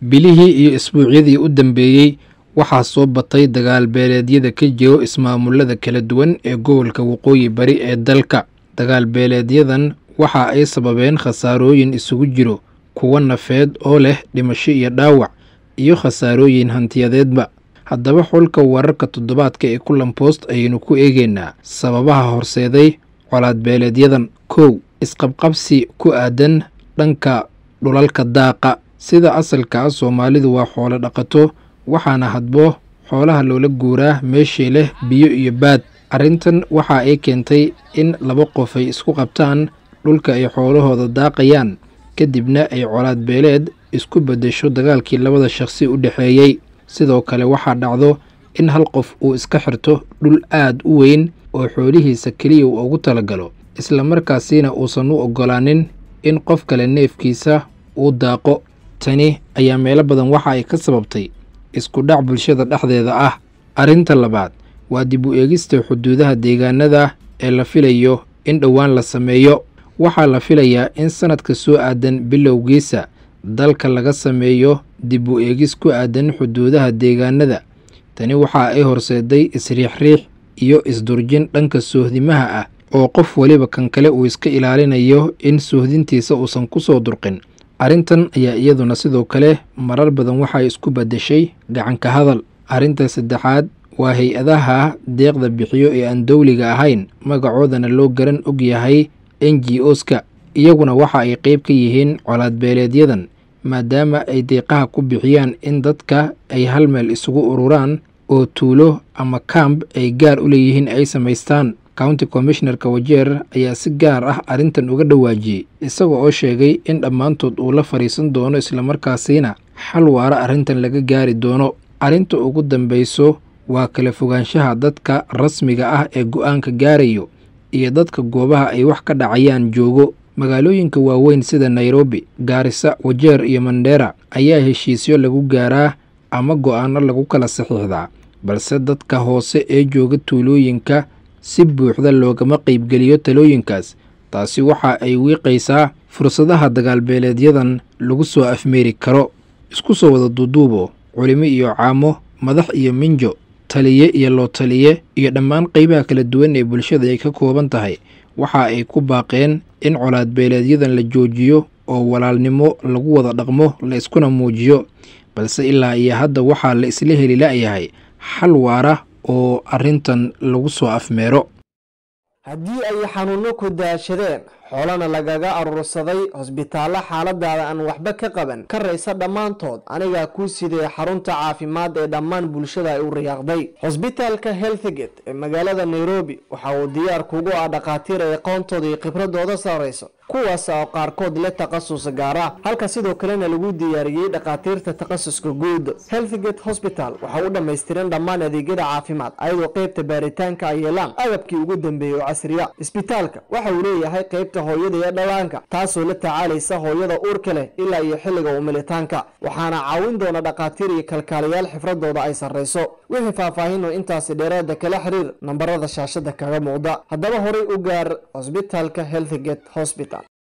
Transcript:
bilihii iyo isbuucyadii u dambeeyey waxaa soo batay dagaal beeleedyada ka jiro ismaamulada kala duwan ee gobolka waqooyi bari ee dalka dagaal beeleedyadan waxa ay sababeen khasaarooyin isugu jiro kuwa nafeed oo leh dhimasho iyo dhaawac iyo khasaarooyin hantiyadeedba haddaba xulka wararka toddobaadka ee kulan boost ayaynu ku eegeynaa sababaha horseeday colaad beeleedyadan kow isqabqabsi ku aadan dhanka dhulalka daaqa sida asalka ah soomaalidu waa xoolo dhaqato waxaana hadbo xoolaha loola guuraa meeshii leh biyo iyo baad arrintan waxa ay keentay in laba qof ay isku qabtaan dhulka ay xoolahooda daaqayaan kadibna ay colaad beeleed isku beddesho dagaalkii labada shaqsi u dhexeeyey sidoo kale waxaa dhacdo in hal qof uu iska xirto dhul aad u weyn oo xoolihiisa keliya uu ugu talagalo islamarkaasina uusan u oggolaanin in qof kale neefkiisa uu daaqo tani ayaa meelo badan waxa ay ka sababtay isku dhac bulshada dhexdeeda ah arrinta labaad waa dib u eegista xuduudaha deegaanada ee la filayo in dhowaan la sameeyo waxaa la filayaa in sanadka soo aadan bilowgiisa dalka laga sameeyo dib u eegis ku aadan xuduudaha deegaanada tani waxa ay horseeday isriixriix iyo isdurjin dhanka soohdimaha ah oo qof weliba kan kale uu iska ilaalinayo in soohdintiisa uusan ku soo durqin arrintan ayaa iyaduna sidoo kale marar badan waxay isku beddeshay gacanka hadal arrinta saddexaad waa hay-adaha deeqda bixiyo ee aan dowliga ahayn magacoodana loo garan og yahay n g oska iyaguna waxa ay qeyb ka yihiin colaad beeleedyadan maadaama ay deeqaha ku bixiyaan in dadka ay hal meel isugu ururaan oo tuulo ama kamb ay gaar u leeyihiin ay samaystaan county commishonerka wajeer ayaa si gaar ah arrintan uga dhawaajiyey isaga oo sheegay in dhammaantood uu la fadhiisan doono islamarkaasiina xal waara arrintan laga gaari doono arrinta ugu dambayso waa kala fogaanshaha dadka rasmiga ah ee go-aanka gaarayo iyo dadka goobaha ay wax ka dhacayaan joogo magaalooyinka waaweyn sida nairobi gaarisa wajeer iyo mandheera ayaa heshiisyo lagu gaaraa ama go-aano lagu kala saxiixdaa balse dadka hoose ee jooga tuulooyinka si buuxda loogama qaybgeliyo talooyinkaas taasi waxa ay wiiqaysaa fursadaha dagaalbeeleedyadan lagu soo afmeeri karo isku soo wada duuduubo culimo iyo caamo madax iyo minjo taliye iyo loo taliye iyo dhammaan qeybaha kala duwan ee bulshada ay ka kooban tahay waxa ay ku baaqeen in colaad beeleedyadan la joojiyo oo walaalnimo lagu wada dhaqmo la iskuna muujiyo balse ilaa iyo hadda waxaa la isla heli la'yahay xal waara oo arrintan lagu soo afmeero haddii ay xanuunno ku daashadeen xoolana lagaga aruursaday hosbitaallo xaaladaada aan waxba ka qaban ka raysa dhammaantood anigaa kuu sideeya xarunta caafimaad ee dhammaan bulshada ay u riyaaqday hosbitaalka healthgate ee magaalada nairobi waxa uu diyaar kugu ah dhakhaatiir ay aqoontooda iyo khibradooda sarrayso kuwaas oo qaarkood le takhasus gaar ah halka sidoo kalena lagu diyaariyey dhakhaatiirta takhasuska guud healthgate hosbital waxa u dhammaystiran dhammaan adeegyada caafimaad ayadoo qeybta baaritaanka ay yeelaan agabkii ugu dambeeyey oo casriya isbitaalka waxa uu leeyahay qeybta hooyada iyo dhallaanka taasoo la tacaalaysa hooyada uurka leh ilaa iyo xilliga umilitaanka waxaana caawin doona dhakhaatiir iyo kalkaaliyaal xifradooda ay sarrayso wixii faahfaahin oo intaasi dheeraada kala xiriir nambarada shaashada kaga muuqda haddaba horay u gaar hosbitaalka healthgate hosbital